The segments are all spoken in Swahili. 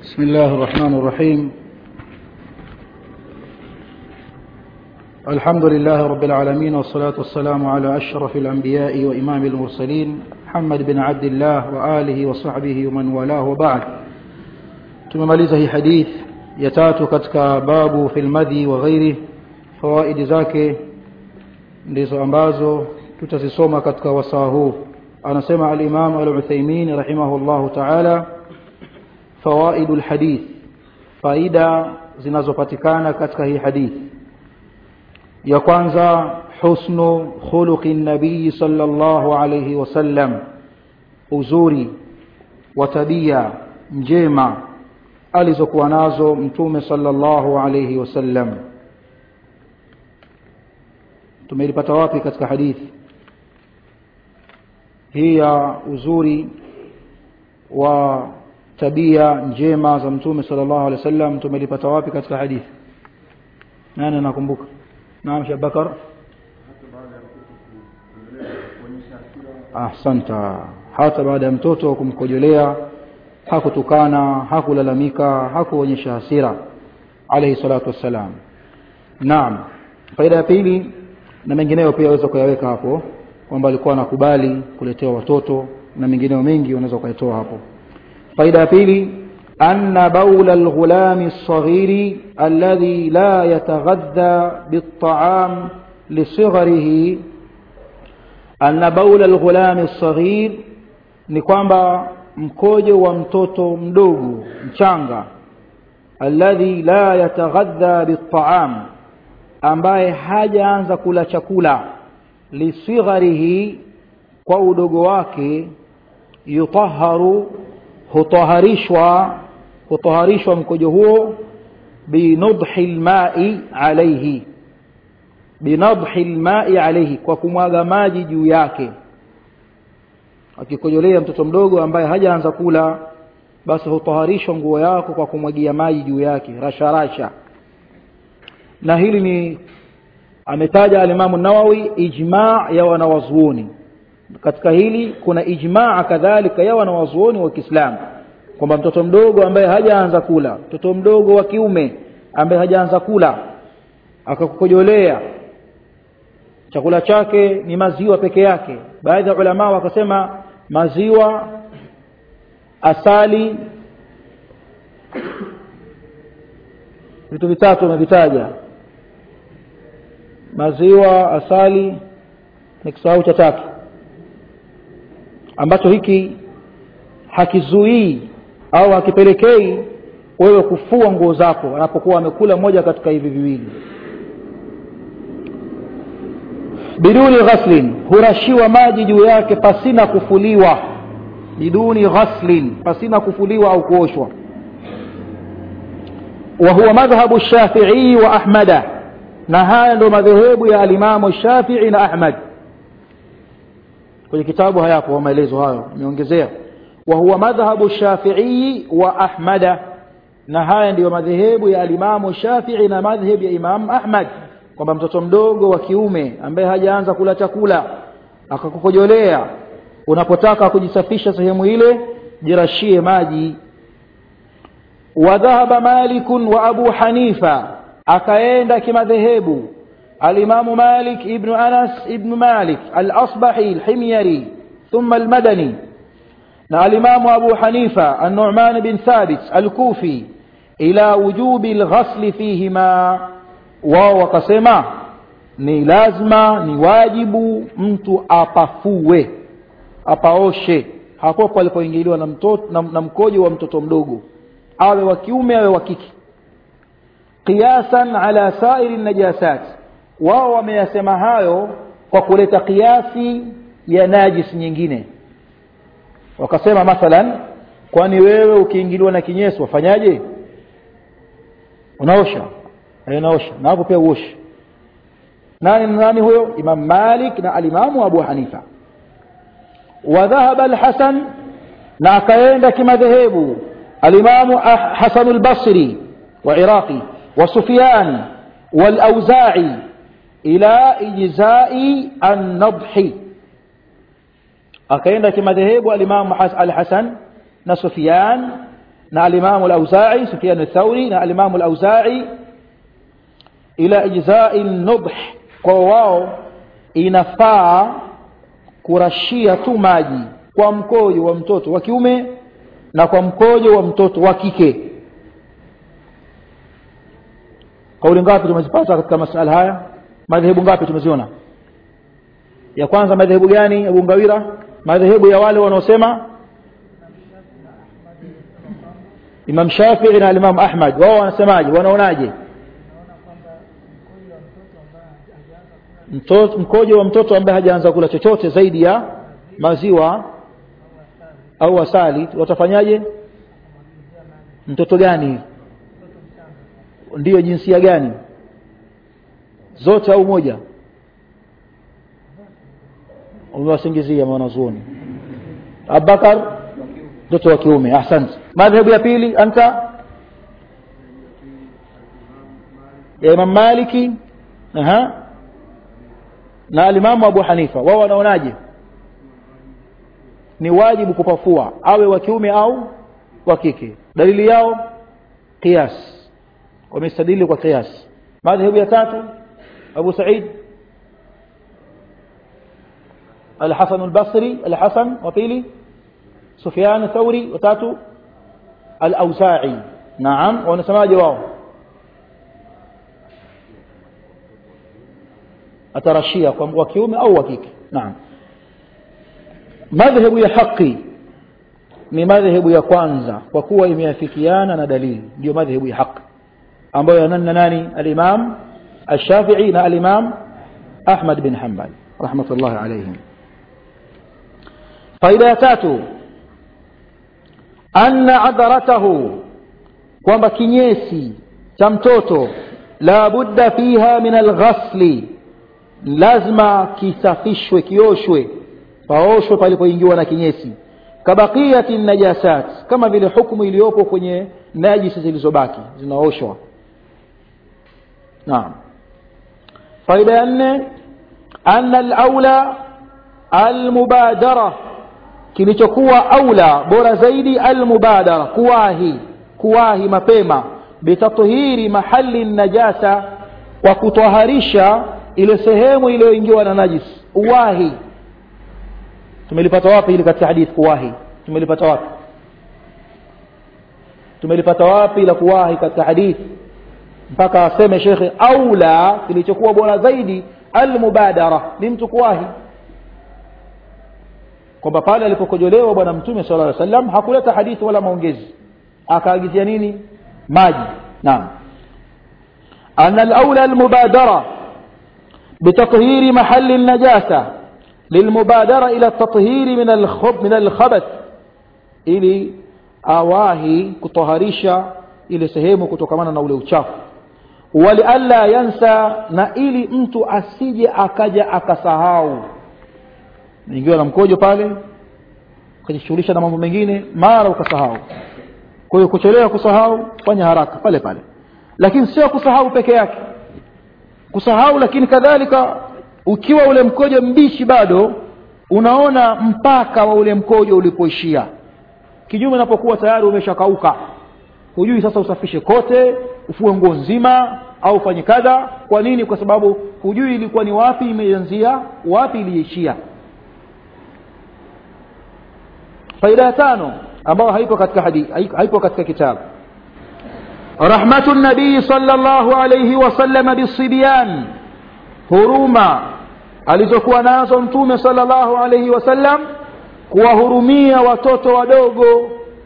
بسم الله الرحمن الرحيم الحمد لله رب العالمين والصلاة والسلام على أشرف الأنبياء وإمام المرسلين محمد بن عبد الله وآله وصحبه ومن والاه وبعد tumemaliza hii hadith ya tatu katika babu fi lmadhi wa ghairi fawaidi zake ndizo ambazo tutazisoma katika wasaa huu anasema alimamu aluthaimin rahimahullahu taala fawaidu lhadith faida zinazopatikana katika hii hadith ya kwanza husnu khuluqi nabii sallallahu alayhi wasallam uzuri wa tabia njema alizokuwa nazo mtume sallallahu alayhi wasallam tumelipata wapi katika hadithi hii ya uzuri wa tabia njema za mtume sallallahu alaihi wasallam tumelipata wapi katika hadithi nani anakumbuka naam shabakar ahsanta hata baada ya mtoto kumkojolea hakutukana hakulalamika hakuonyesha hasira alayhi salatu wassalam naam faida ya pili na mengineyo pia waweza kuyaweka hapo kwamba alikuwa anakubali kuletewa watoto na mengineyo mengi unaweza ukayatoa hapo faida ya pili أن بول الغلام الصغير الذي لا يتغذى بالطعام لصغره أن بول الغلام الصغير ni kwamba mkojo wa mtoto mdogo mchanga alladhi la yataghadha bittaam ambaye hajaanza kula chakula lisigharihi kwa udogo wake yutaharu hutaharishwa hutaharishwa mkojo huo binadhi lmai alaihi binadhi lmai alaihi kwa kumwaga maji juu yake akikojolea mtoto mdogo ambaye hajaanza kula basi hutaharishwa nguo yako kwa kumwagia maji juu yake rasharasha na hili ni ametaja alimamu nawawi ijma ya wanawazuoni katika hili kuna ijmaa kadhalika ya wanawazuoni wa kiislamu kwamba mtoto mdogo ambaye hajaanza kula mtoto mdogo wa kiume ambaye hajaanza kula akakukojolea chakula chake ni maziwa peke yake baadhi ya ulamaa wakasema maziwa asali vitu vitatu wamevitaja maziwa asali ni kisahau cha tatu ambacho hiki hakizuii au hakipelekei wewe kufua nguo zako anapokuwa amekula moja katika hivi viwili biduni ghaslin hurashiwa maji juu yake pasina kufuliwa biduni ghaslin pasina kufuliwa au kuoshwa وهو مذهب الشافعي وأحمد نهاية مذهب يا الإمام الشافعي وأحمد kwenye kitabu hayapo maelezo hayo niongezea wa huwa madhhabu shafi'i wa ahmada na haya ndiyo madhehebu ya alimamu shafii na madhhebu ya imam ahmad kwamba mtoto mdogo wa kiume ambaye hajaanza kula chakula akakukojolea unapotaka kujisafisha sehemu ile jirashie maji wadhahaba malikun wa abu hanifa akaenda kimadhehebu الإمام مالك ابن أنس ابن مالك الأصبحي الحميري ثم المدني الإمام أبو حنيفة النعمان بن ثابت الكوفي إلى وجوب الغسل فيهما wao wakasema ni lazima ni wajibu mtu apafue apaoshe hapo palipoingiliwa na, na, na mkojo wa mtoto mdogo awe wa kiume awe wa kike qiyasan ala sairi najasati wao wameyasema hayo kwa kuleta kiasi ya najis nyingine wakasema mathalan kwani wewe ukiingiliwa na kinyesi wafanyaje unaosha unaosha na hapo pia uoshe nani nani huyo imam malik na alimamu abu hanifa wadhahaba alhasan na akaenda kimadhehebu alimamu hasan albasri wa iraqi wa sufyan والأوزاعي ila ijzai an-nadhi akaenda kimadhehebu alimamu al-Hasan na Sufyan na alimamu al-Auza'i Sufyan al-Thawri na alimamu al-Auza'i ila ijza'i nubh kwa wao inafaa kurashia tu maji kwa mkojo wa mtoto wa kiume na kwa mkojo wa mtoto wa kike kauli ngapi tumezipata katika masala haya madhehebu ngapi tumeziona ya kwanza madhehebu gani Abu Ngawira madhehebu ya wale wanaosema Imam Shafi'i na Imam Ahmad wao wanasemaje wanaonaje mtoto mkojo wa mtoto ambaye hajaanza kula chochote zaidi ya maziwa au asali watafanyaje mtoto gani ndiyo jinsia gani zote au moja umewasingizia mwanazuoni Abubakar mtoto wa kiume ahsante madhhabu ya pili anta ya Imam Maliki aha na alimamu Abu Hanifa wao wanaonaje ni wajibu kupafua awe wa kiume au wa kike dalili yao qiyas wamestadili kwa qiyas madhhabu ya tatu Abu Said الحسن البصري الحسن وفيلي سفيان الثوري وتاتو الأوزاعي نعم ونسمع جواب atarashia kwa wa kiume au wa kike naam madhehebu ya haki ni madhehebu ya kwanza kwa kuwa imeafikiana na dalili ndio madhehebu ya haki ambayo yananna nani al-Imam Ash-Shafi'i na al-Imam Ahmad bin Hanbal rahmatullahi alayhim faida ya tatu anna adaratahu kwamba kinyesi cha mtoto la budda fiha min al-ghasli lazima kisafishwe kioshwe paoshwe palipoingiwa na kinyesi kabaqiyati najasat kama vile hukumu iliyopo kwenye najisi zilizobaki zinaoshwa naam faida ya nne anna al-aula al-mubadara kilichokuwa aula bora zaidi al-mubadara kuwahi kuwahi mapema bitathhiri mahali najasa kwa kutwaharisha ile sehemu iliyoingiwa na najis uwahi tumelipata wapi ili katika hadith kuwahi tumelipata wapi tumelipata wapi la kuwahi katika hadith mpaka aseme shekhe aula kilichokuwa bora zaidi almubadara ni mtu kuwahi kwamba pale alipokojolewa bwana mtume sallallahu alaihi wasallam hakuleta hadithi wala maongezi akaagizia nini maji naam anna al-aula al-mubadara بتطهير محل النجاسة للمبادرة إلى التطهير من الخب من الخبث ili awahi kutoharisha ile sehemu kutokamana na ule uchafu walialla yansa na ili mtu asije akaja akasahau ingiwa na mkojo pale ukajishughulisha na mambo mengine mara ukasahau kwa hiyo kuchelewa kusahau fanya haraka pale pale lakini sio kusahau peke yake kusahau lakini kadhalika ukiwa ule mkojo mbichi bado unaona mpaka wa ule mkojo ulipoishia kinyume unapokuwa tayari umeshakauka hujui sasa usafishe kote ufue nguo nzima au fanye kadha kwa nini kwa sababu hujui ilikuwa ni wapi imeanzia wapi iliishia faida ya tano ambayo haipo katika hadithi haipo katika kitabu رحمة النبي صلى الله عليه وسلم بالصبيان هروما alizokuwa nazo mtume sallallahu alayhi wasallam kuwahurumia watoto wadogo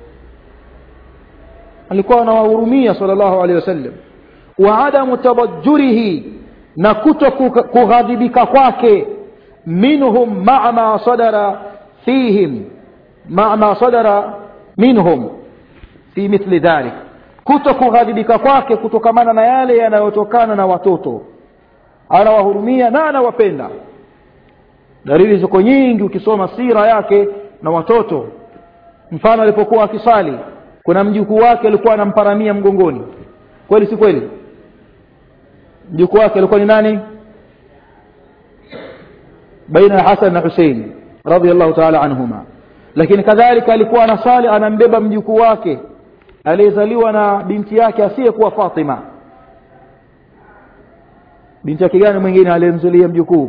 alikuwa anawahurumia sallallahu alayhi wasallam wa adamu tabajjurihi na kuto kughadhibika kwake minhum ma'a ma sadara fihim ma'a ma sadara minhum fi mithli dhalik kuto kughadhibika kwake kutokamana na yale yanayotokana na watoto anawahurumia na anawapenda dalili ziko nyingi ukisoma sira yake na watoto mfano alipokuwa akisali kuna mjukuu wake alikuwa anamparamia mgongoni kweli si kweli mjukuu wake alikuwa ni nani baina ya Hasan na Hussein radhiallahu ta'ala anhuma lakini kadhalika alikuwa anasali anambeba mjukuu wake aliyezaliwa na binti yake asiyekuwa Fatima binti yake gani mwingine aliyemzulia mjukuu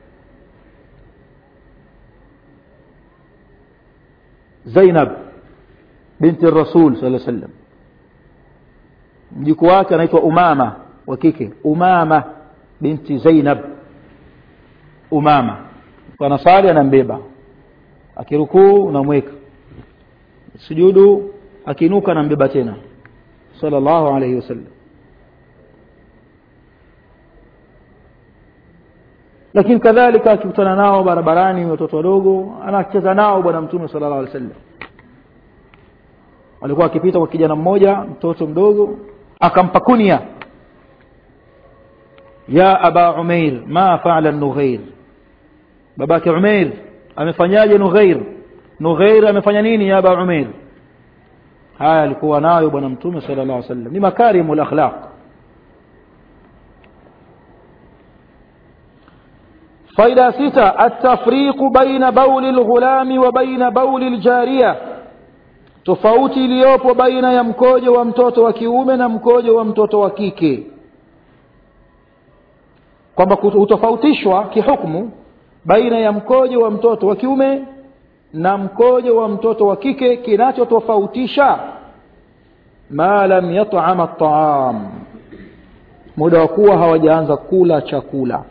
Zainab binti Rasul sallallahu alaihi wasallam mjukuu wake anaitwa Umama wa kike Umama binti Zainab Umama anasali anambeba akirukuu unamweka sujudu akiinuka anambeba tena sallallahu alayhi wasallam lakini kadhalika akikutana nao barabarani watoto wadogo anacheza nao bwana mtume sallallahu alaihi wasallam alikuwa akipita kwa kijana mmoja mtoto mdogo akampa kunya ya aba umair ma faala nughair babake umair amefanyaje nughair nughair amefanya nini ya aba umair haya alikuwa nayo bwana mtume sallallahu alaihi wasallam ni makarimul akhlaq faida sita atafriqu baina bauli lghulami wa baina bauli ljariya tofauti iliyopo baina ya mkojo wa mtoto wa kiume na mkojo wa mtoto wa kike kwamba hutofautishwa kihukmu baina ya mkojo wa mtoto wa kiume na mkojo wa mtoto wa kike kinachotofautisha ma lam yat'ama at-ta'am muda wa kuwa hawajaanza kula chakula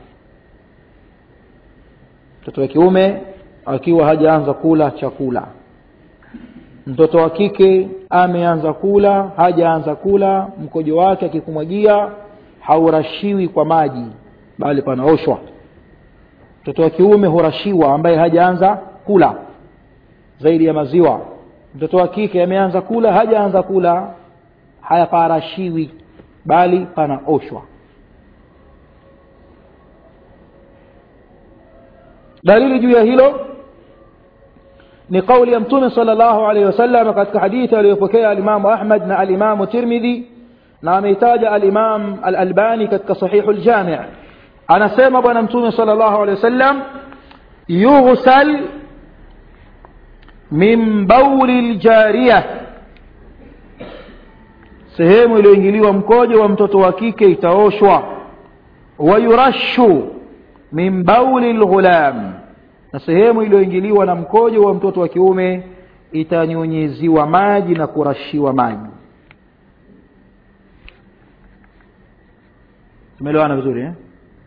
mtoto wa kiume akiwa hajaanza kula chakula mtoto wa kike ameanza kula hajaanza kula mkojo wake akikumwagia haurashiwi kwa maji bali panaoshwa mtoto wa kiume hurashiwa ambaye hajaanza kula zaidi ya maziwa mtoto wa kike ameanza kula hajaanza kula hayaparashiwi bali panaoshwa dalili juu ya hilo ni kauli ya mtume sallallahu alaihi wasallam katika hadithi aliyopokea alimamu ahmad na alimamu tirmidhi na ameitaja alimam alalbani katika sahihu ljami anasema bwana mtume sallallahu alaihi wasallam yughsal min bauli ljariya sehemu iliyoingiliwa mkojo wa mtoto wa kike itaoshwa wayurashu min bauli lghulam na sehemu iliyoingiliwa na mkojo wa mtoto wa kiume itanyunyiziwa maji na kurashiwa maji tumeelewana vizuri eh?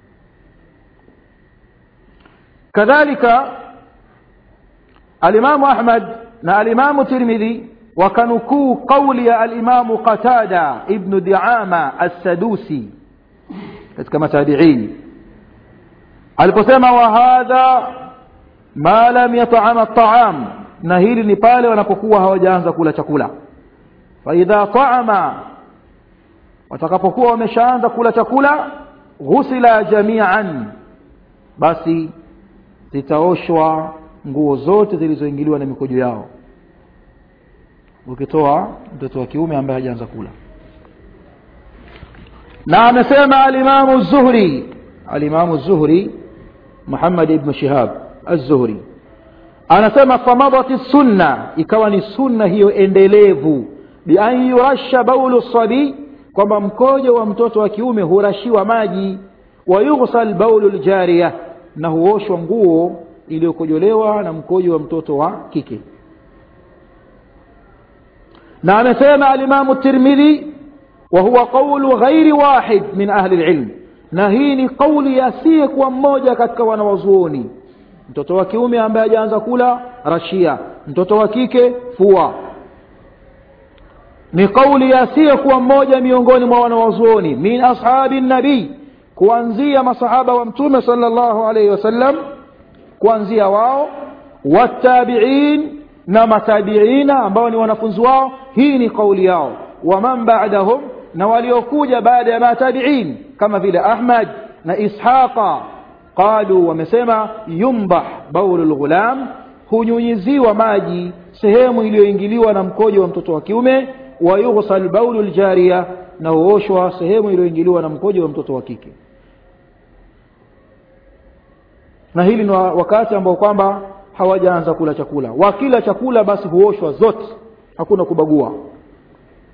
kadhalika alimamu ahmad na alimamu tirmidhi wakanukuu qauli ya alimamu qatada ibnu diama assadusi katika matabiini aliposema wa hadha ma lam yat'ama at'am na hili ni pale wanapokuwa hawajaanza kula chakula fa idha ta'ama watakapokuwa wameshaanza kula chakula ghusila jami'an basi zitaoshwa nguo zote zilizoingiliwa na mikojo yao ukitoa mtoto wa kiume ambaye hajaanza kula na amesema alimamu zuhri alimamu zuhri muhammad ibn shihab az-zuhri anasema famadati sunna ikawa ni sunna hiyo endelevu bi an yurasha baulu sabi kwamba mkojo wa mtoto wa kiume hurashiwa maji wa yughsal baulu ljariya na huoshwa nguo iliyokojolewa na mkojo wa mtoto wa kike na amesema alimamu tirmidhi wa huwa qawlu ghairi wahid min ahli lilm na hii ni kauli asiyekuwa mmoja katika wanawazuoni mtoto wa kiume ambaye hajaanza kula rashia mtoto wa kike fua ni kauli asiyekuwa mmoja miongoni mwa wanawazuoni min ashabi nabii kuanzia masahaba wa mtume sallallahu alaihi wasallam kuanzia wao watabiin na matabiina ambao ni wanafunzi wao hii ni kauli yao waman ba'dahum na waliokuja baada ya matabiin kama vile ahmad na ishaqa qalu wamesema yumbah baulu lghulam hunyunyiziwa maji sehemu iliyoingiliwa na mkojo wa mtoto wa kiume wa yughsal baulu ljariya na huoshwa sehemu iliyoingiliwa na mkojo wa mtoto wa kike na hili ni wakati ambao kwamba hawajaanza kula chakula wakila chakula basi huoshwa zote hakuna kubagua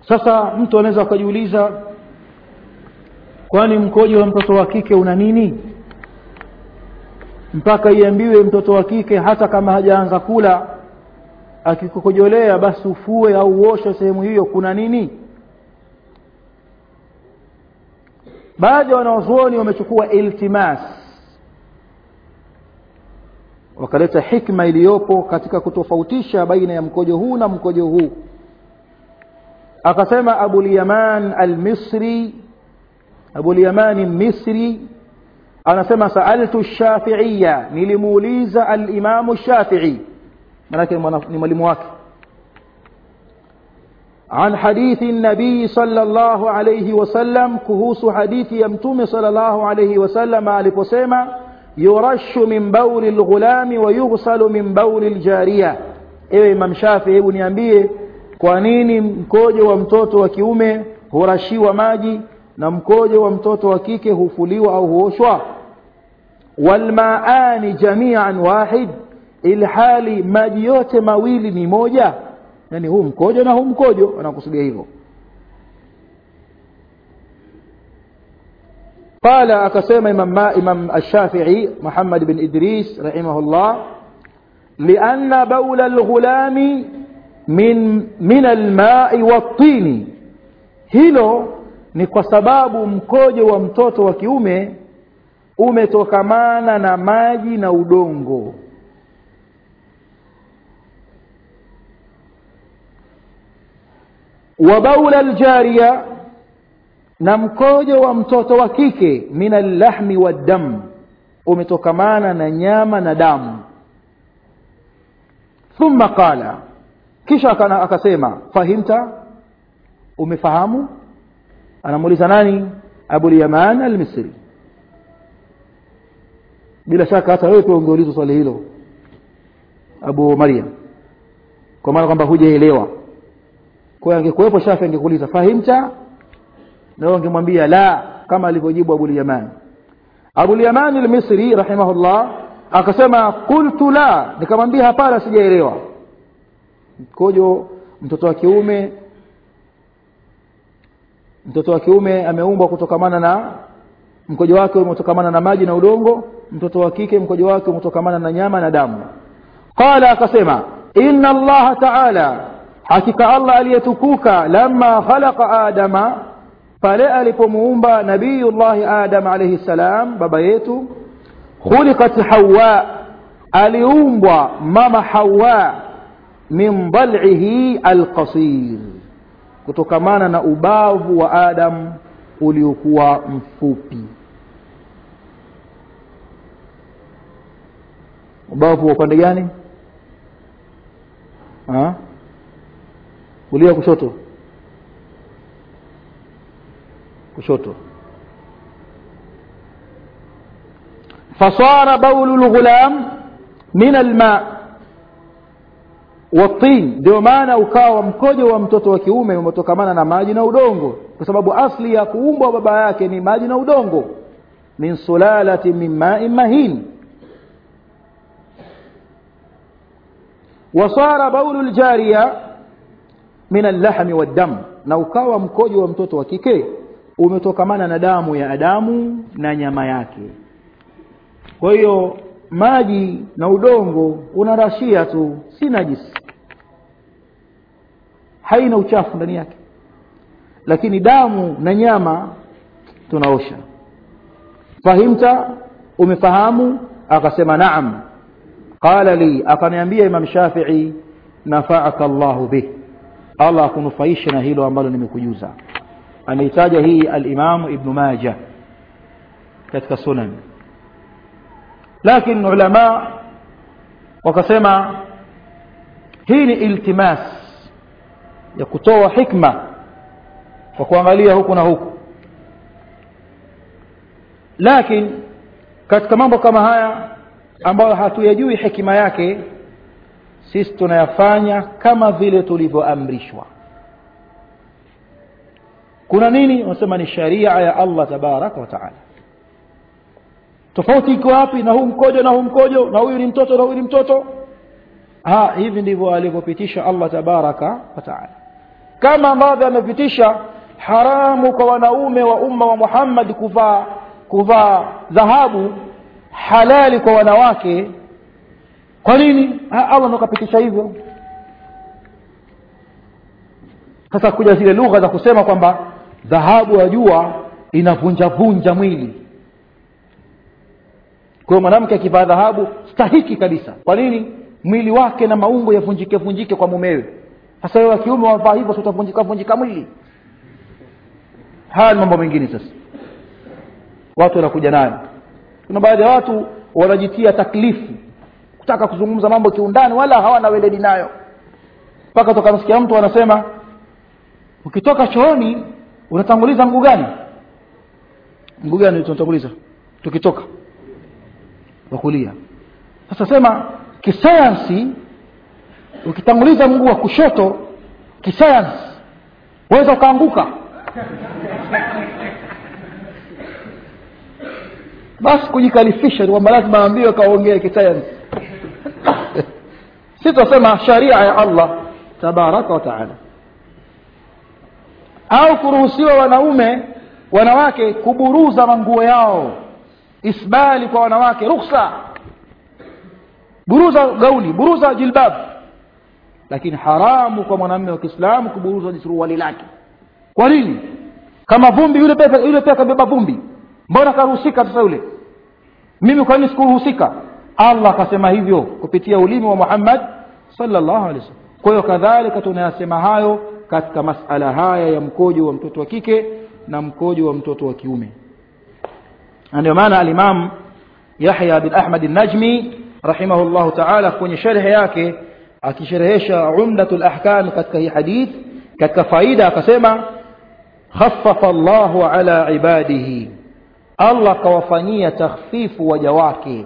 sasa mtu anaweza akajiuliza kwani mkojo wa mtoto wa kike una nini mpaka iambiwe mtoto wa kike hata kama hajaanza kula akikukojolea basi ufue au uoshe sehemu hiyo kuna nini baadhi ya wanawazuoni wamechukua iltimas wakaleta hikma iliyopo katika kutofautisha baina ya mkojo huu na mkojo huu akasema abulyaman almisri abulyaman misri anasema saaltu shafiiya nilimuuliza alimamu shafii manake ni mwalimu wake عن حديث النبي صلى الله عليه وسلم كهوس حديث يمتم صلى الله عليه وسلم aliposema يرش من بول الغلام ويغسل من بول الجارية ewe imam shafi hebu niambie kwa nini mkojo wa mtoto wa kiume hurashiwa maji na mkojo wa mtoto wa kike hufuliwa au huoshwa walmaani jamian wahid ilhali maji yote mawili ni moja yani huu mkojo na huu mkojo anakusudia hivyo قال أكسيم إمام, إمام الشافعي محمد بن إدريس رحمه الله لأن بول الغلام من, من الماء والطين hilo ni kwa sababu mkojo wa mtoto wa kiume umetokamana na maji na udongo wa baula aljariya na mkojo wa mtoto wa kike min allahmi waddam umetokamana na nyama na damu thumma qala kisha akasema fahimta umefahamu anamuuliza nani abulyaman almisri bila shaka hata wewe pia ungeulizwa swali hilo abu maryam kwa maana kwamba hujaelewa kwa hiyo angekuwepo shafi angekuuliza fahimta na wewe ungemwambia la kama alivyojibu Abu Yaman Abu Yaman al-Misri rahimahullah akasema qultu la nikamwambia hapana sijaelewa mkojo mtoto wa kiume mtoto wa kiume ameumbwa kutokamana na mkojo wake umetokamana na maji na udongo mtoto wa kike mkojo wake umetokamana na nyama na damu qala akasema inna allaha ta'ala hakika allah aliyetukuka lamma khalaqa adama pale alipomuumba nabiyullahi adam alayhi salam baba yetu khuliqat hawa aliumbwa mama hawa min dal'ihi alqasir kutokamana na ubavu wa adam uliokuwa mfupi ubavu wa upande gani ha? kulia kushoto kushoto fasara baulu lghulam min alma watin ndio maana ukawa mkojo wa mtoto wa kiume umetokamana na maji na udongo kwa sababu asli ya kuumbwa baba yake ni maji na udongo min sulalati min ma'in mahin wasara baulu ljariya min allahmi waddam na ukawa mkojo wa mtoto wa kike umetokamana na damu ya Adamu na nyama yake. Kwa hiyo maji na udongo unarashia tu, si najisi, haina uchafu ndani yake, lakini damu na nyama tunaosha. Fahimta, umefahamu? Akasema naam. Qala li, akaniambia Imam Shafi'i, nafaaka Allahu bih, Allah akunufaishe na hilo ambalo nimekujuza ameitaja hii al-Imam Ibn Majah katika sunan lakini ulama wakasema hii ni iltimas ya kutoa hikma kwa kuangalia huku na huku lakini katika mambo kama haya ambayo hatuyajui hikima yake sisi tunayafanya kama vile tulivyoamrishwa kuna nini wanasema ni sharia ya Allah tabaraka wa taala tofauti iko wapi na huu mkojo na huu mkojo na huyu ni mtoto na huyu ni mtoto ha hivi ndivyo alivyopitisha Allah tabaraka wa taala kama ambavyo amepitisha haramu kwa wanaume wa umma wa muhammad kuvaa kuvaa dhahabu halali kwa wanawake kwa nini allah ndo kapitisha hivyo sasa kuja zile lugha za kusema kwamba dhahabu ya jua inavunjavunja mwili kwa hiyo mwanamke akivaa dhahabu stahiki kabisa kwa nini mwili wake na maungo yavunjike vunjike kwa mumewe sasa wewe wa kiume wavaa hivyo utavunjika vunjika mwili haya ni mambo mengine sasa watu wanakuja nayo kuna baadhi ya watu wanajitia taklifu kutaka kuzungumza mambo kiundani wala hawana weledi nayo mpaka tokamsikia mtu anasema ukitoka chooni unatanguliza mguu gani mguu gani tunatanguliza tukitoka wa kulia sasa sema kisayansi ukitanguliza mguu wa kushoto kisayansi waweza ukaanguka basi kujikalifisha kwamba lazima aambiwe kaongee kisayansi si tunasema sharia ya allah tabaraka wa taala au kuruhusiwa wanaume wanawake kuburuza manguo yao isbali kwa wanawake ruksa buruza gauni buruza jilbab lakini haramu kwa mwanamume wa kiislamu kuburuza suruali lake kwa nini kama vumbi yule pia yule pia kabeba vumbi mbona karuhusika sasa yule mimi kwa nini sikuruhusika allah akasema hivyo kupitia ulimi wa muhammad sallallahu alaihi wasallam kwa hiyo kadhalika tunayasema hayo katika masala haya ya mkojo wa mtoto wa kike na mkojo wa mtoto wa kiume na ndio maana alimam yahya bin ahmad najmi rahimahullahu taala kwenye sharhe yake akisherehesha umdatu lahkam katika hii hadith katika faida akasema khaffafa llahu ala ibadihi allah kawafanyia takhfifu waja wake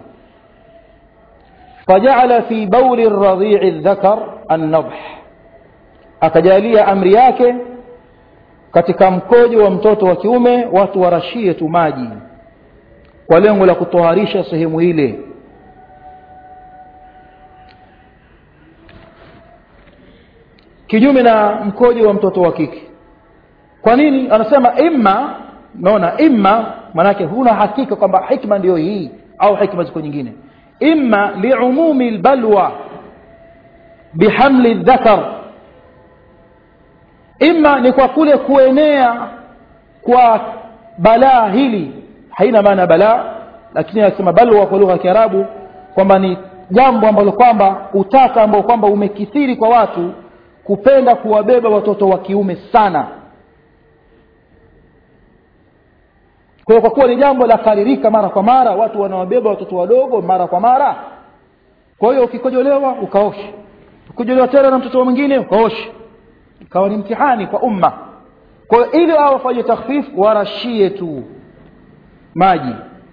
فجعل في بول الرضيع الذكر النضح akajalia amri yake katika mkojo wa mtoto wa kiume watu warashie tu maji kwa lengo la kutoharisha sehemu ile kinyume na mkojo wa mtoto wa kike kwa nini anasema imma naona imma manake huna hakika kwamba hikma ndiyo hii au hikma ziko nyingine imma liumumi lbalwa bihamli dhakar ima ni kwa kule kuenea kwa balaa hili haina maana balaa lakini anasema balwa kwa lugha ya kiarabu kwamba ni jambo ambalo kwamba utata ambao kwamba umekithiri kwa watu kupenda kuwabeba watoto wa kiume sana kwa hiyo kwa kuwa ni jambo la karirika mara kwa mara watu wanawabeba watoto wadogo mara kwa mara kwa hiyo ukikojolewa ukaoshe ukikojolewa tena na mtoto mwingine ukaoshe ikawa ni mtihani kwa umma kwa hiyo ili hao wafanye takhfif warashie tu maji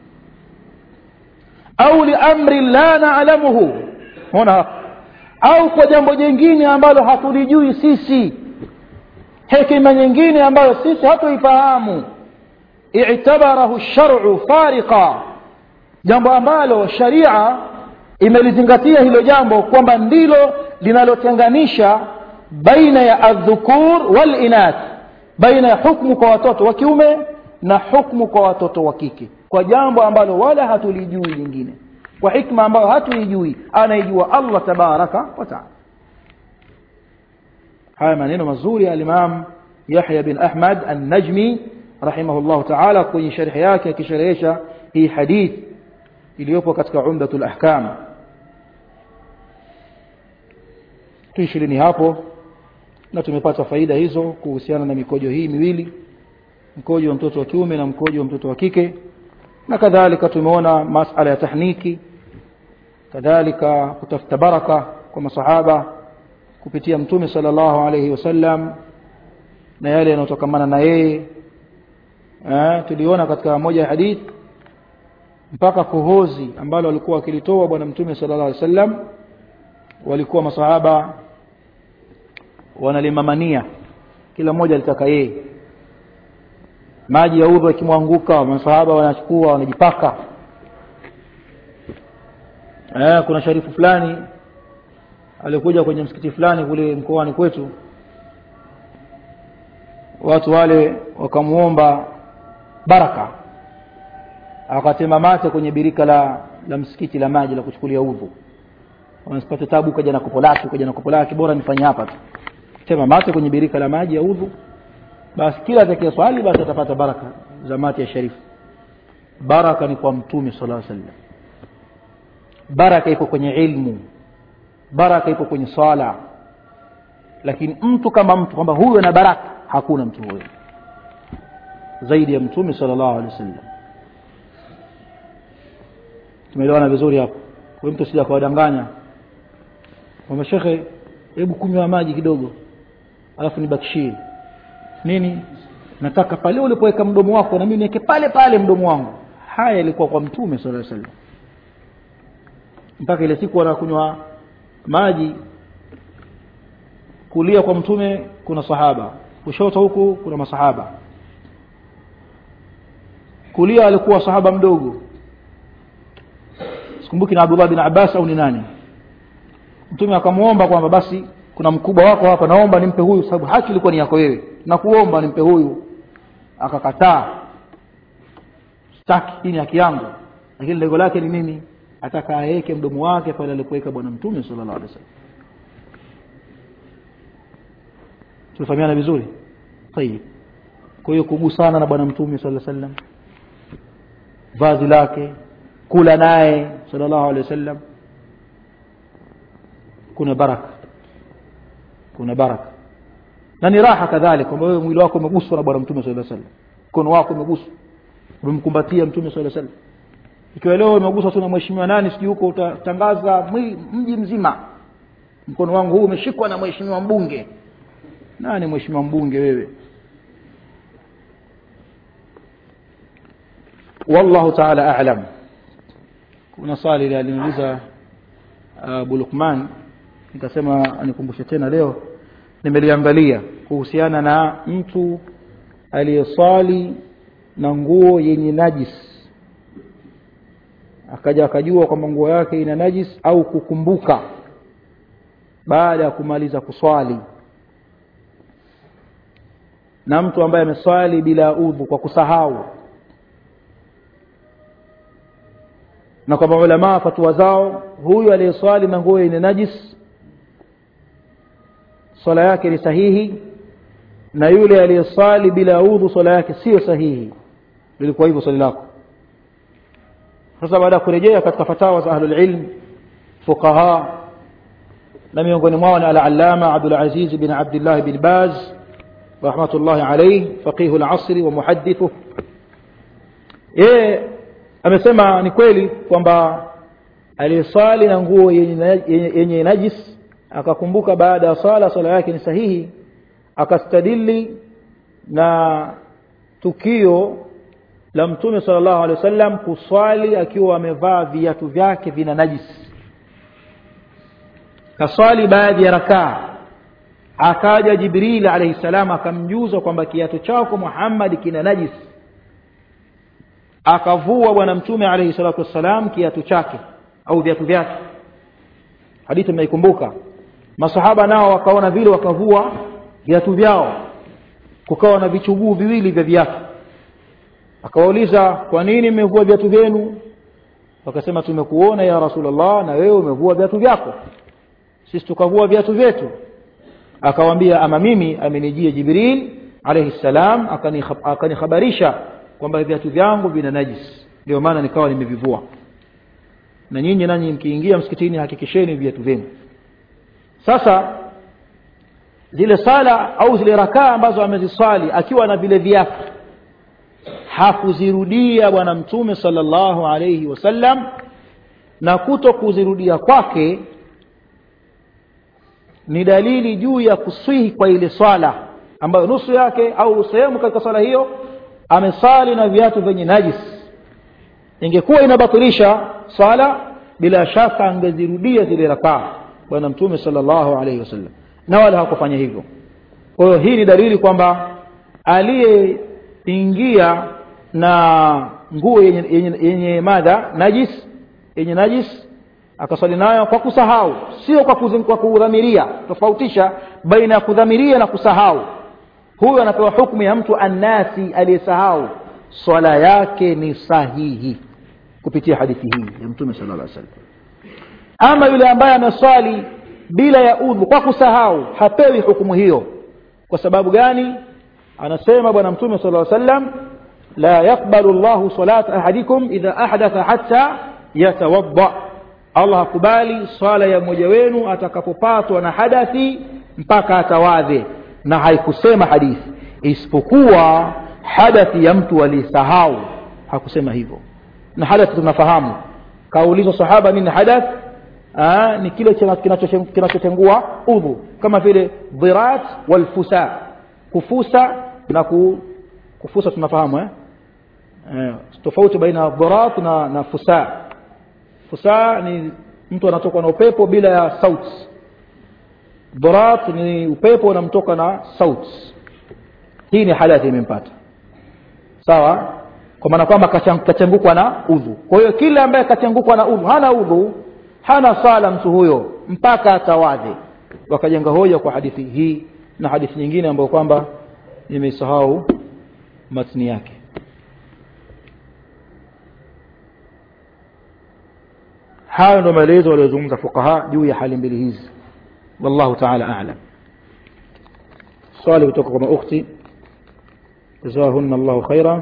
au liamri la naalamuhu ona au kwa jambo jingine ambalo hatulijui sisi hekima nyingine ambayo sisi hatuifahamu i'tabarahu shar'u fariqa jambo ambalo sharia imelizingatia hilo jambo kwamba ndilo linalotenganisha baina ya aldhukur walinath baina ya hukmu kwa watoto wa kiume na hukmu kwa watoto wa kike kwa jambo ambalo wala hatulijui lingine kwa hikma ambayo hatuijui anaijua allah tabaraka wataala haya maneno mazuri ya alimam yahya bin ahmad annajmi rahimahullahu taala kwenye sharhi yake akisherehesha hii hadith iliyopo katika umdatu lahkam tuishilini hapo na tumepata faida hizo kuhusiana na mikojo hii miwili mkojo wa mtoto wa kiume na mkojo wa mtoto wa kike na kadhalika tumeona masala ya tahniki kadhalika kutafuta baraka kwa masahaba kupitia mtume sallallahu alayhi wasallam na yale yanayotokamana na yeye eh, tuliona katika moja ya hadith mpaka kohozi ambalo walikuwa wakilitoa bwana mtume sallallahu alayhi wasallam walikuwa masahaba wanalimamania kila mmoja alitaka yeye maji ya udhu yakimwanguka masahaba wanachukua wanajipaka eh, kuna sharifu fulani alikuja kwenye msikiti fulani kule mkoani kwetu watu wale wakamuomba baraka akatema mate kwenye birika la la msikiti la maji la kuchukulia udhu wanasipata tabu kaja na kopo lake kaja na kopo lake bora nifanye hapa tu tema mate kwenye birika la maji ya udhu basi kila atakaye swali basi atapata baraka za mate ya sharifu baraka ni kwa mtume sallallahu alaihi wasallam baraka iko kwenye ilmu baraka iko kwenye swala lakini mtu kama mtu kwamba huyo na baraka hakuna mtu huyo zaidi ya mtume sallallahu alaihi wasallam tumeelewana vizuri hapo kwa mtu sija kawadanganya kwamba shekhe hebu kunywa maji kidogo alafu nibakishie nini nataka pale ulipoweka mdomo wako na mimi niweke pale pale mdomo wangu haya ilikuwa kwa mtume sallallahu alaihi wasallam mpaka ile siku wanakunywa maji kulia kwa mtume kuna sahaba kushoto huku kuna masahaba kulia alikuwa sahaba mdogo sikumbuki na Abdullah bin Abbas au ni nani mtume akamwomba kwamba basi kuna mkubwa wako hapa naomba nimpe huyu sababu haki ilikuwa ni yako wewe na kuomba nimpe huyu akakataa sitaki hii ni haki yangu lakini lengo lake ni nini ataka aweke mdomo wake pale alipoweka bwana mtume sallallahu alaihi wasallam tumefahamiana vizuri tayib kwa hiyo kugusana na bwana mtume sallallahu alaihi wasallam vazi lake kula naye sallallahu alaihi wasallam kuna baraka kuna baraka na ni raha kadhalika kwamba wewe mwili wako umeguswa na bwana mtume sallallahu alaihi wasallam mkono wako umeguswa umemkumbatia mtume sallallahu alaihi wasallam ikiwa leo umeguswa tu na mheshimiwa nani sijui huko utatangaza mji mzima mkono wangu huu umeshikwa na mheshimiwa mbunge nani mheshimiwa mbunge wewe wallahu taala a'lam kuna swali ile aliniuliza Abu Lukman nikasema anikumbushe tena leo nimeliangalia kuhusiana na mtu aliyeswali na nguo yenye najis akaja akajua kwamba nguo yake ina najis au kukumbuka baada ya kumaliza kuswali na mtu ambaye ameswali bila udhu kwa kusahau na kwa maulamaa fatua zao huyu aliyeswali na nguo yenye najis swala yake ni sahihi na yule aliyeswali bila udhu swala yake sio sahihi lilikuwa hivyo swali lako sasa baada ya kurejea katika fatawa za ahlul ilm fuqaha na miongoni mwao ni al-allama Abdul Aziz bin Abdullah bin Baz rahmatullahi alayhi faqih al-asr wa muhaddithu yeye amesema ni kweli kwamba aliyeswali na nguo yenye, yenye, yenye najis akakumbuka baada ya swala swala yake ni sahihi akastadili na tukio la mtume sallallahu alaihi wasallam kuswali akiwa amevaa viatu vyake vina najis kaswali baadhi ya rakaa akaja jibril alayhi salam akamjuza kwamba kiatu chako Muhammad kina najis akavua bwana mtume alayhi salatu wassalam kiatu chake au viatu vyake hadithi mnaikumbuka masahaba nao wakaona vile wakavua viatu vyao kukawa na vichuguu viwili vya viatu akawauliza kwa nini mmevua viatu vyenu wakasema tumekuona ya rasulullah na wewe umevua viatu vyako sisi tukavua viatu vyetu akawaambia ama mimi amenijia jibril alayhi salam akanihabarisha kwamba viatu vyangu vina najis ndio maana nikawa nimevivua na nyinyi nanyi mkiingia msikitini hakikisheni viatu vyenu sasa zile sala au zile rakaa ambazo ameziswali akiwa na vile viatu hakuzirudia bwana mtume sallallahu alayhi wasallam na kuto kuzirudia kwake ni dalili juu ya kuswihi kwa ile swala ambayo nusu yake au sehemu katika swala hiyo amesali na viatu vyenye najis ingekuwa inabatilisha swala bila shaka angezirudia zile rakaa bwana mtume sallallahu alayhi wasallam na wala hakufanya hivyo kwa hiyo hii ni dalili kwamba aliyeingia na nguo yenye, yenye, yenye madha najis yenye najis akaswali nayo kwa kusahau sio kwa, kwa kudhamiria tofautisha baina ya kudhamiria na kusahau huyu anapewa hukmu ya mtu annasi aliyesahau swala yake ni sahihi kupitia hadithi hii ya mtume sala llah salam ama yule ambaye ameswali bila ya udhu kwa kusahau hapewi hukumu hiyo kwa sababu gani anasema bwana mtume sala lla sallam la yaqbalu llahu salata ahadikum idha ahdatha hatta yatawadda allah hakubali swala ya mmoja wenu atakapopatwa na hadathi mpaka atawadhe na haikusema hadithi isipokuwa hadathi ya mtu aliyesahau hakusema hivyo na hadathi tunafahamu kaulizwa sahaba nini hadath Aa, ni kile kinachotengua udhu kama vile dhirat walfusa kufusa na ku, kufusa tunafahamu eh? Eh, tofauti baina dhirat na, na fusa fusa ni mtu anatokwa na upepo bila ya sauti dhirat ni upepo unamtoka na sauti hii ni hadathi imempata sawa kwa maana kwamba kachangukwa na udhu kwa hiyo kile ambaye kachangukwa na udhu hana udhu hana sala mtu huyo mpaka atawadhe wakajenga hoja kwa hadithi hii na hadithi nyingine ambayo kwamba nimeisahau matni yake hayo ndo maelezo waliozungumza fuqaha juu ya hali mbili hizi wallahu taala alam swali kutoka kwa maukhti jazahunna llahu khaira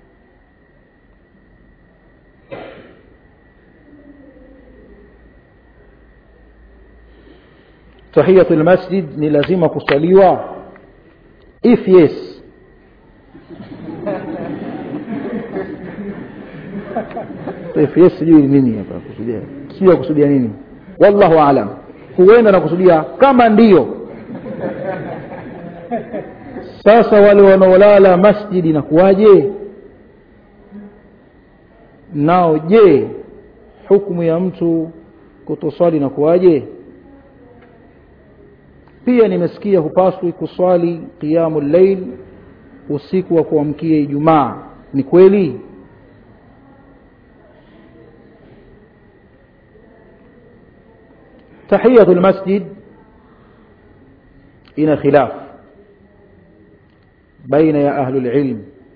tahiyatu lmasjid ni lazima kusaliwa if yes if yes sijui nini hapa kusudia sijui kusudia nini wallahu alam huenda nakusudia kama ndiyo sasa wale wanaolala masjidi na kuwaje nao je hukumu ya mtu kutoswali na kuwaje pia nimesikia hupaswi kuswali qiyamu llail usiku wa kuamkia ijumaa ni kweli tahiyatu lmasjid ina khilaf baina ya ahlu lilm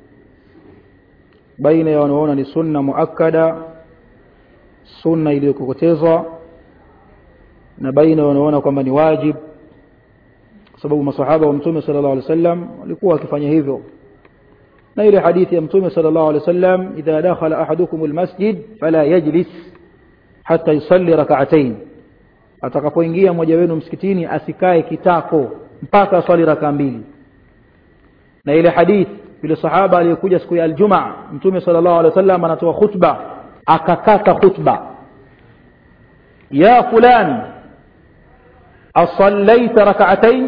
baina ya wanaoona ni sunna muakkada sunna iliyokokotezwa na baina ya wanaoona kwamba ni wajib kwa sababu masahaba wa mtume sala llahu alih wasallam walikuwa wakifanya hivyo na ile hadithi ya mtume sala llahu alih wasallam idha dakhala ahadukum lmasjid fala yajlis hata yusalli rakaatain atakapoingia mmoja wenu msikitini asikae kitako mpaka aswali rakaa mbili na ile hadith yule sahaba aliyekuja siku ya aljumaa mtume sala llahu alih wasallam anatoa khutba akakata khutba ya fulani asallaita rakaatain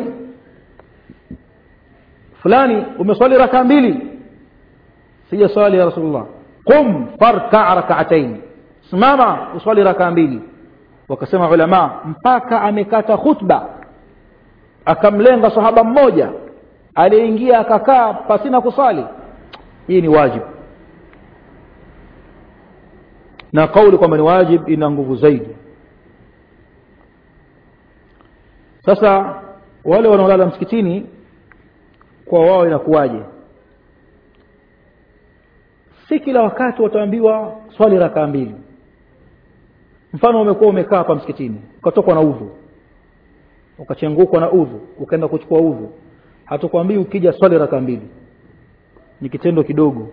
fulani umeswali rakaa mbili sijaswali ya rasulullah qum farkaa rakaatain simama uswali rakaa mbili wakasema ulama mpaka amekata khutba akamlenga sahaba mmoja aliyeingia akakaa pasina kusali hii ni wajib na kauli kwamba ni wajib ina nguvu zaidi sasa wale wanaolala msikitini kwa wao inakuwaje si kila wakati wataambiwa swali rakaa mbili mfano umekuwa umekaa hapa msikitini ukatokwa na udhu ukachengukwa na udhu ukaenda kuchukua udhu hatukwambii ukija swali raka mbili ni kitendo kidogo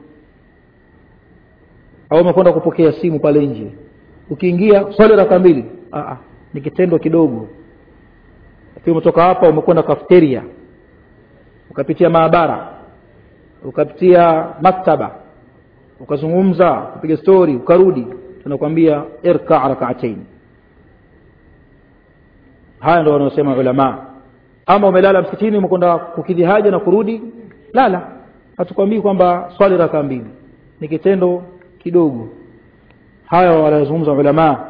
au umekwenda kupokea simu pale nje ukiingia swali raka mbili Aa, ni kitendo kidogo lakini umetoka hapa umekwenda kafeteria ukapitia maabara ukapitia maktaba ukazungumza ukapiga stori ukarudi tunakwambia irka rakaatain haya ndo wanaosema ulamaa ama umelala msikitini umekwenda kukidhi haja na kurudi lala hatukwambii kwamba swali raka mbili ni kitendo kidogo haya wanazungumza ulamaa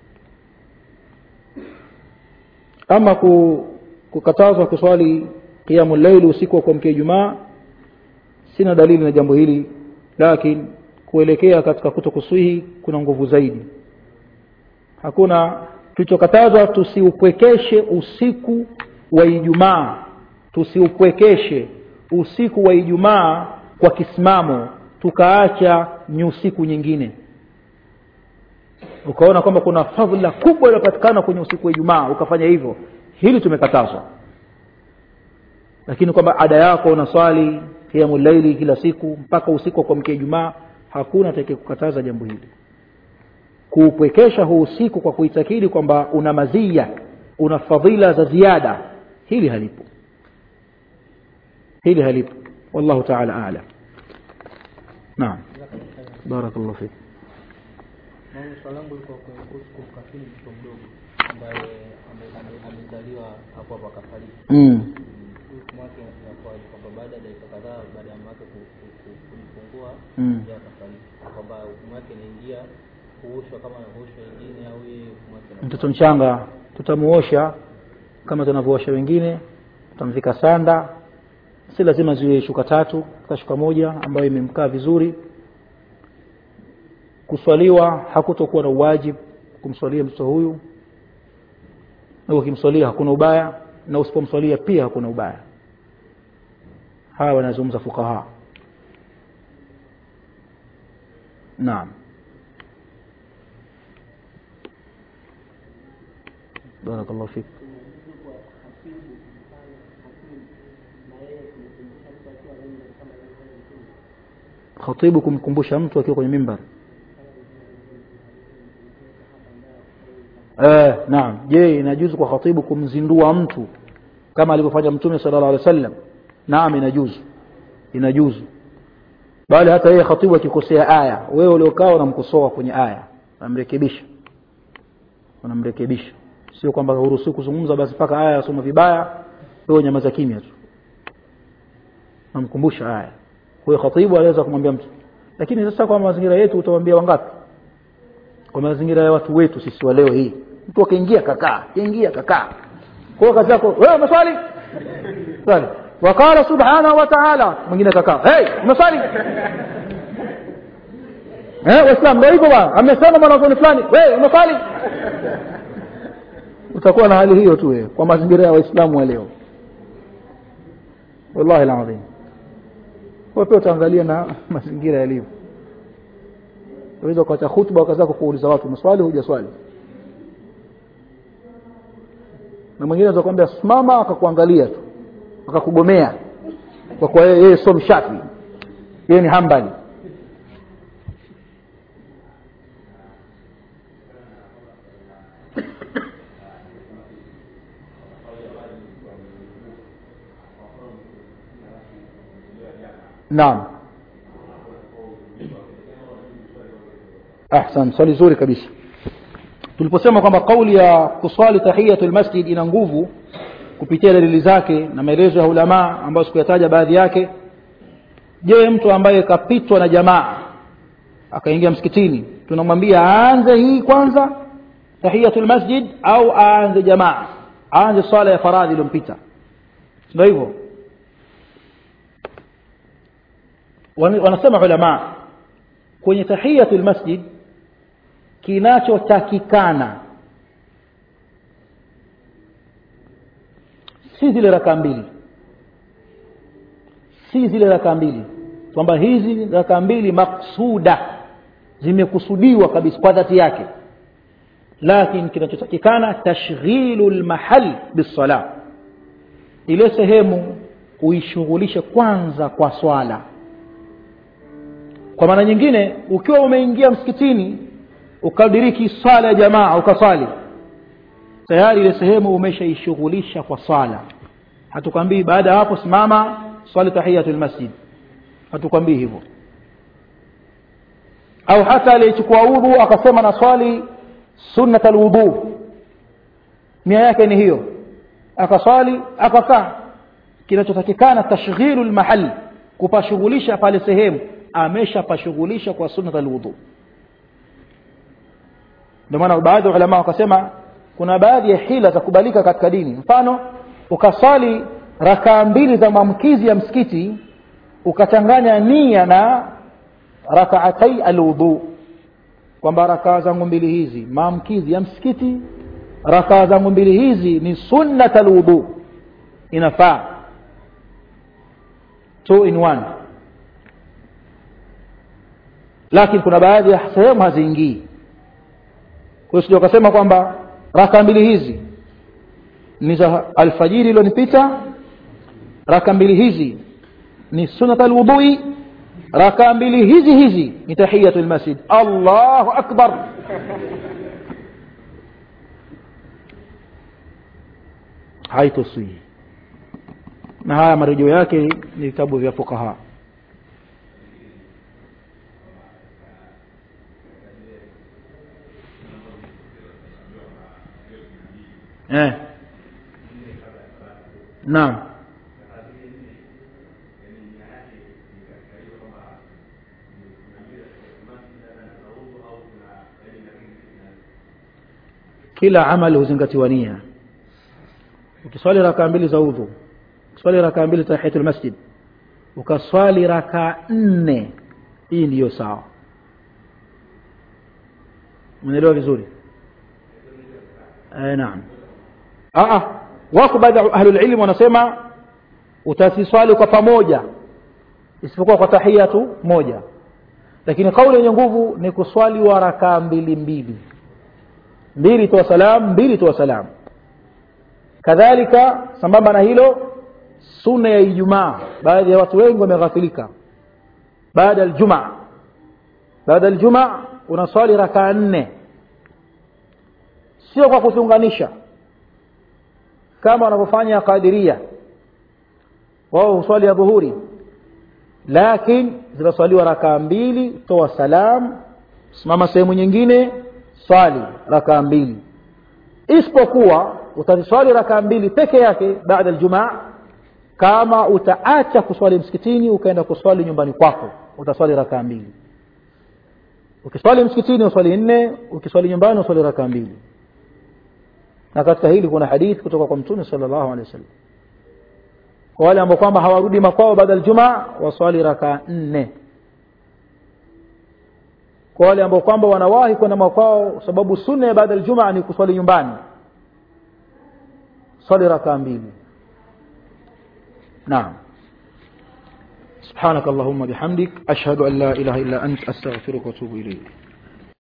ama kukatazwa kuswali qiyamu llaili usiku wa kuamkia ijumaa sina dalili na jambo hili lakini kuelekea katika kuto kuswihi kuna nguvu zaidi hakuna tulichokatazwa tusiupwekeshe usiku wa ijumaa tusiupwekeshe usiku wa ijumaa kwa kisimamo tukaacha ni usiku nyingine ukaona kwamba kuna fadhila kubwa iliyopatikana kwenye usiku wa ijumaa ukafanya hivyo hili tumekatazwa lakini kwamba ada yako unaswali kiamu laili kila siku mpaka usiku wa kuamkia ijumaa hakuna atakayekukataza jambo hili kuupwekesha huu usiku kwa kuitakidi kwamba una mazia una fadhila za ziada hili halipo hili halipo wallahu taala alam naam barakallahu fik Mama, swali langu liko kuhusu kumkafini mtoto mdogo ambaye ame- ame- amezaliwa hapo hapo akafariki. mm. Hukumu yake inakuwaje? Kwamba baada ya dakika kadhaa baada ya mamake ku- ku- ku- kujifungua Mm. yeye akafariki, kwamba hukumu yake inaingia kuoshwa kama anaoshwa wengine au yeye hukumu yake inakuwa- mtoto mchanga tutamuosha kama tunavyoosha wengine tutamvika sanda si lazima ziwe shuka tatu ka shuka moja ambayo imemkaa vizuri kuswaliwa hakutokuwa na uwajibu kumswalia mtoto huyu na ukimswalia hakuna ubaya na usipomswalia pia hakuna ubaya hawa wanazungumza fukaha naam barakallahu fik khatibu kumkumbusha mtu akiwa kwenye mimbar eh, naam je inajuzu kwa khatibu kumzindua mtu kama alivyofanya mtume sallallahu alaihi wasallam naam inajuzu inajuzu bali hata yeye khatibu akikosea aya wewe uliokaa unamkosoa kwenye aya unamrekebisha unamrekebisha sio kwamba huruhusiwi kuzungumza basi mpaka aya yasoma vibaya wewe nyamaza kimya tu namkumbusha aya huyo khatibu anaweza kumwambia mtu lakini sasa kwa mazingira yetu utamwambia wangapi kwa mazingira ya watu wetu sisi wa leo hii mtu akaingia kakaa akaingia kakaa kwa hiyo kazi yako wewe umeswali swali wakala subhanahu wa ta'ala mwingine kakaa hey umeswali eh waislamu ndio hivyo bwana amesema mwanazuoni fulani wewe umeswali utakuwa na hali hiyo tu wewe kwa mazingira ya waislamu wa leo wallahi alazim kwa pia utaangalia na mazingira yalivyo unaweza kuacha hutuba wakazako kuuliza watu maswali hujaswali na mwingine anaweza kuambia simama akakuangalia tu akakugomea kwa kuwa yeye yeye sio mshafi yeye ni hambali naam ahsan swali zuri kabisa tuliposema kwamba kauli ya kuswali tahiyatul masjid ina nguvu kupitia dalili zake na maelezo ya ulamaa ambayo sikuyataja baadhi yake je mtu ambaye kapitwa na jamaa akaingia msikitini tunamwambia aanze hii kwanza tahiyatul masjid au aanze jamaa aanze swala ya faradhi iliyompita ndio hivyo Wan- wanasema ulamaa kwenye tahiyatul masjid kinachotakikana si zile raka mbili si zile raka mbili kwamba hizi raka mbili maksuda zimekusudiwa kabisa kwa dhati yake lakini kinachotakikana tashghilu lmahal bisala ile sehemu uishughulishe kwanza kwa swala kwa maana nyingine ukiwa umeingia msikitini ukadiriki swala ya jamaa ukaswali tayari ile sehemu umeshaishughulisha kwa swala hatukwambii baada ya hapo simama swali tahiyatul masjid hatukwambii hivyo au hata aliyechukua udhu akasema na swali sunnat alwudu nia yake ni hiyo akaswali akakaa kinachotakikana tashghilu lmahali kupashughulisha pale sehemu ameshapashughulisha kwa sunnat alwudu ndio maana baadhi ya ulama wakasema kuna baadhi ya hila za kubalika katika dini mfano ukaswali rakaa mbili za maamkizi ya msikiti ukachanganya nia na rakaatai alwudu kwamba rakaa zangu mbili hizi maamkizi ya msikiti rakaa zangu mbili hizi ni sunnat alwudu inafaa two in one lakini kuna baadhi ya sehemu haziingii kwa hiyo sija ukasema kwamba raka mbili hizi ni za alfajiri iliyonipita raka mbili hizi ni sunat alwudhui raka mbili hizi hizi ni tahiyatu lmasjid allahu akbar haitoswihi na haya marejeo yake ni vitabu vya fukaha eh. naam kila amali huzingatiwa nia ukiswali rakaa mbili za udhu ukiswali rakaa mbili tahiyatul masjid ukaswali rakaa nne hii ndiyo sawa umeelewa vizuri eh, naam Aa, wako baadhi ya ahlulilmu wanasema utasiswali kwa pamoja isipokuwa kwa tahia tu moja lakini kauli yenye nguvu ni kuswali wa rakaa mbili mbili mbili toa salam mbili toa salam kadhalika sambamba na hilo sunna ya ijumaa baadhi ya watu wengi wameghafilika baada ya aljumaa baada ya aljumaa unaswali rakaa nne sio kwa kutunganisha kama wanavyofanya qadiria wao huswali ya dhuhuri lakini zinaswaliwa rakaa mbili toa salam simama sehemu nyingine swali rakaa mbili isipokuwa utaziswali rakaa mbili peke yake baada aljumaa kama utaacha kuswali msikitini ukaenda kuswali nyumbani kwako utaswali rakaa mbili ukiswali msikitini uswali nne ukiswali nyumbani uswali rakaa mbili na katika hili kuna hadithi kutoka kwa mtume sallallahu alaihi wasallam kwa wale ambao kwamba hawarudi makwao baada ya Ijumaa waswali rakaa nne kwa wale ambao kwamba wanawahi kwenda makwao sababu sunna ya baada ya Ijumaa ni kuswali nyumbani swali rakaa mbili naam سبحانك اللهم بحمدك أشهد أن لا إله إلا أنت أستغفرك وأتوب إليك